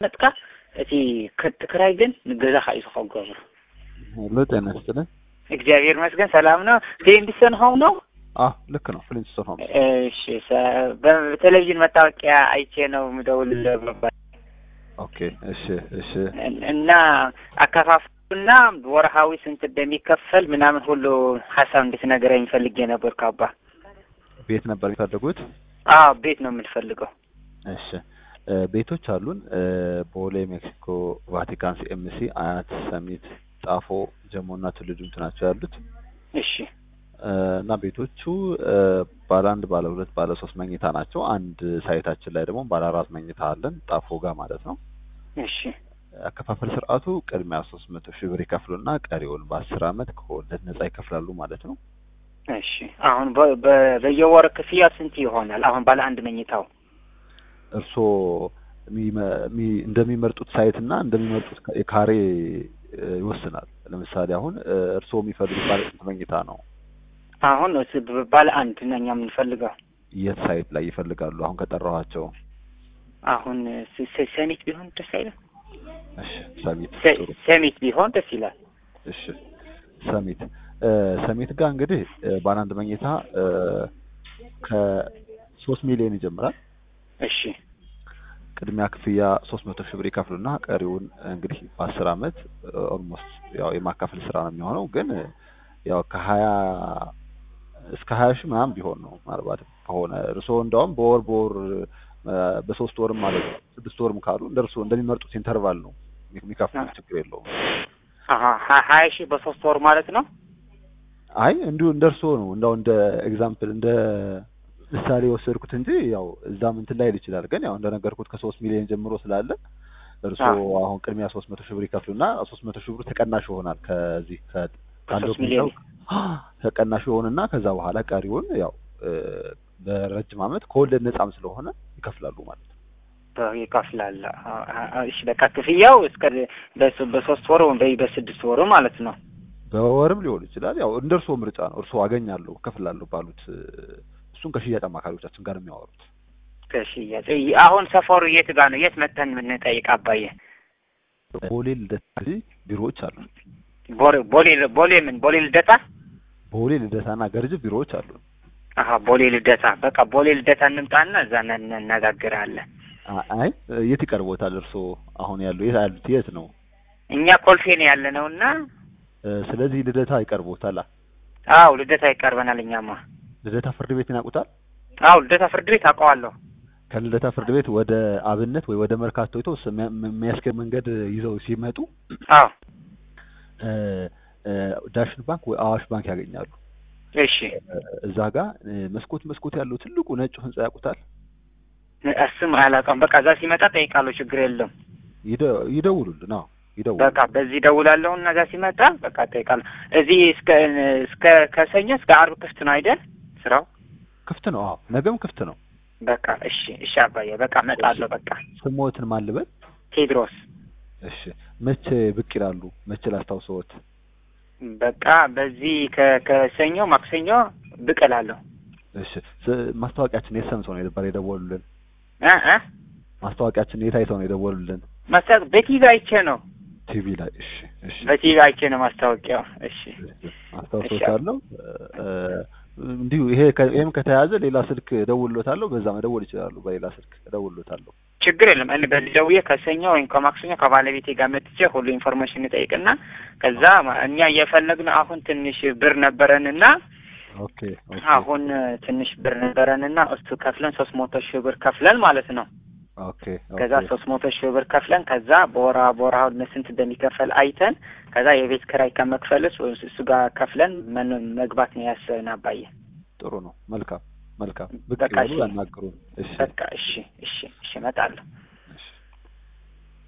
ነጥካ እቲ ክትክራይ ግን ንገዛኻ እዩ ዝኸገብሩ ሄሎ ጤና ይስጥልን። እግዚአብሔር ይመስገን ሰላም ነው። ቴንዲሰን ሆም ነው። አዎ ልክ ነው። ፍሊንስቶን ሆም እሺ ሰ- በቴሌቪዥን መታወቂያ አይቼ ነው የምደውልልህ ነበር ኦኬ። እሺ እሺ እና አከፋፈሉና ወርሃዊ ስንት እንደሚከፈል ምናምን ሁሉ ሀሳብ እንድትነግረኝ ፈልጌ ነበር ካባ። ቤት ነበር የሚፈልጉት? አዎ ቤት ነው የምንፈልገው። እሺ እ ቤቶች አሉን እ ቦሌ፣ ሜክሲኮ፣ ቫቲካን፣ ሲኤምሲ፣ አያት፣ ሰሚት፣ ጣፎ፣ ጀሞ እና ትውልድ ድምቱ ናቸው ያሉት እሺ እ እና ቤቶቹ እ ባለ አንድ፣ ባለ ሁለት፣ ባለ ሶስት መኝታ ናቸው። አንድ ሳይታችን ላይ ደግሞ ባለ አራት መኝታ አለን ጣፎ ጋር ማለት ነው። እሺ አከፋፈል ስርዓቱ ቅድሚያ ሶስት መቶ ሺህ ብር ይከፍሉና ቀሪውን በአስር አመት ከወለድ ነጻ ይከፍላሉ ማለት ነው። እሺ አሁን በ- በ- በየወር ክፍያ ስንት ይሆናል? አሁን ባለ አንድ መኝታው እርስዎ የሚመ- የሚ- እንደሚመርጡት ሳይት እና እንደሚመርጡት ካ- የካሬ እ ይወስናል። ለምሳሌ አሁን እ እርስዎ የሚፈልጉት ባለ ስንት መኝታ ነው? አሁን እስ- በ- ባለ አንድ ነው እኛ የምንፈልገው። የት ሳይት ላይ ይፈልጋሉ? አሁን ከጠራኋቸው። አሁን ስ- ስ- ሰሚት ቢሆን ደስ አይልም? እሺ ሰሚት ሰ- ጥሩ። ሰሚት ቢሆን ደስ ይላል። እሺ ሰሚት እ ሰሚት ጋር እንግዲህ እ ባለ አንድ መኝታ እ ከሶስት ሚሊዮን ይጀምራል። እሺ ቅድሚያ ክፍያ ሶስት መቶ ሺህ ብር ይከፍሉና ቀሪውን እንግዲህ በአስር አመት ኦልሞስት ያው የማካፈል ስራ ነው የሚሆነው። ግን ያው ከሀያ እስከ ሀያ ሺህ ምናምን ቢሆን ነው ምናልባት ከሆነ እርስዎ እንደውም በወር በወር እ በሶስት ወርም ማለት ነው ስድስት ወርም ካሉ እንደ እርስዎ እንደሚመርጡት ኢንተርቫል ነው የሚከፍሉት። ችግር የለውም። አሀ ሀ- ሀያ ሺህ በሶስት ወር ማለት ነው። አይ እንዲሁ እንደ እርስዎ ነው እንዳው እንደ ኤግዛምፕል እንደ ምሳሌ የወሰድኩት እንጂ ያው እዛም እንትን ላይል ይችላል። ግን ያው እንደነገርኩት ከሶስት ሚሊዮን ጀምሮ ስላለ እርስዎ አሁን ቅድሚያ ሶስት መቶ ሺህ ብር ይከፍሉና ሶስት መቶ ሺህ ብሩ ተቀናሽ ይሆናል ከዚህ ከ- ካለው ከሶስት ሚሊዮን ተቀናሽ ይሆንና ከዛ በኋላ ቀሪውን ያው እ በረጅም አመት ከወለድ ነጻም ስለሆነ ይከፍላሉ ማለት ነው። በ- ይከፍላል። አ- አ- እሺ በቃ ክፍያው እስከ በስ- በሶስት ወር ወይም በ- በስድስት ወሩ ማለት ነው። በወርም ሊሆን ይችላል። ያው እንደ እርስዎ ምርጫ ነው። እርስዎ አገኛለሁ እከፍላለሁ ባሉት እ እሱን ከሽያጭ አማካሪዎቻችን ጋር ነው የሚያወሩት። ከሽያጭ ይ- አሁን ሰፈሩ የት ጋር ነው? የት መተን የምንጠይቅ አባዬ? ቦሌ ልደታ ቢሮዎች አሉ። ቦሌ ቦሌ ቦሌ ምን ቦሌ ልደታ? ቦሌ ልደታና ገርጅ ቢሮዎች አሉ። አሀ ቦሌ ልደታ። በቃ ቦሌ ልደታ እንምጣና እዛ ነ- እንነጋገራለን። አ- አይ የት ይቀርቦታል? እርስዎ አሁን ያሉ የት ያሉት የት ነው? እኛ ኮልፌ ነው ያለ ነው እና እ ስለዚህ ልደታ ይቀርቦታል። አ- አው ልደታ ይቀርበናል። እኛማ ልደታ ፍርድ ቤት ይናቁታል? አው ልደታ ፍርድ ቤት አውቀዋለሁ። ከልደታ ፍርድ ቤት ወደ አብነት ወይ ወደ መርካቶ የተወሰነ የሚያ- የሚያስገድ መንገድ ይዘው ሲመጡ አው እ እ ዳሽን ባንክ ወይ አዋሽ ባንክ ያገኛሉ። እሺ እ እዛ ጋር እ መስኮት መስኮት ያለው ትልቁ ነጩ ህንጻ ያውቁታል? እሱም አላውቀውም። በቃ እዛ ሲመጣ ጠይቃለሁ። ችግር የለም። ይደ- ይደውሉልን። አዎ ይደውሉ። በቃ በዚህ ደውላለሁ እና እዛ ሲመጣ በቃ ጠይቃለሁ። እዚህ እስከ እስከ ከሰኞ እስከ አርብ ክፍት ነው አይደል ስራው? ክፍት ነው። አዎ ነገም ክፍት ነው። በቃ እሺ እሺ አባዬ በቃ እመጣለሁ። በቃ ስሞትን ማን ልበል? ቴድሮስ እሺ መቼ ብቅ ይላሉ? መቼ ላስታውሰዎት? በቃ በዚህ ከ- ከሰኞ ማክሰኞ ብቅ እላለሁ። እሺ ስ- ማስታወቂያችን የት ሰምተው ነው የደበር የደወሉልን? እ እ ማስታወቂያችን የት አይተው ነው የደወሉልን? ማስታወቅ በቲቪ አይቼ ነው ቲቪ ላይ። እሺ እሺ በቲቪ አይቼ ነው ማስታወቂያው። እሺ አስታውሶታለሁ። እ እንዲሁ ይሄ ከ- ይሄም ከተያዘ ሌላ ስልክ እደውልሎታለሁ። በዛ መደወል ይችላሉ። በሌላ ስልክ እደውልሎታለሁ። ችግር የለም። እኔ በዚህ ደውዬ ከሰኞ ወይም ከማክሰኞ ከባለቤቴ ጋር መጥቼ ሁሉ ኢንፎርሜሽን እጠይቅና ከዛ ማ- እኛ እየፈለግን አሁን ትንሽ ብር ነበረንና ኦኬ ኦኬ አሁን ትንሽ ብር ነበረንና እሱ ከፍለን ሶስት መቶ ሺህ ብር ከፍለን ማለት ነው። ኦኬ ከዛ ኦኬ ሶስት መቶ ሺህ ብር ከፍለን ከዛ በወራ በወራ ስንት እንደሚከፈል አይተን ከዛ የቤት ኪራይ ከመክፈልስ ወይ እሱ ጋር ከፍለን መን- መግባት ነው ያሰብን አባዬ። ጥሩ ነው። መልካም መልካም። ብቅ በቃ ይበሉ እሺ። ያናግሩን። እሺ በቃ እሺ እሺ እሺ እመጣለሁ።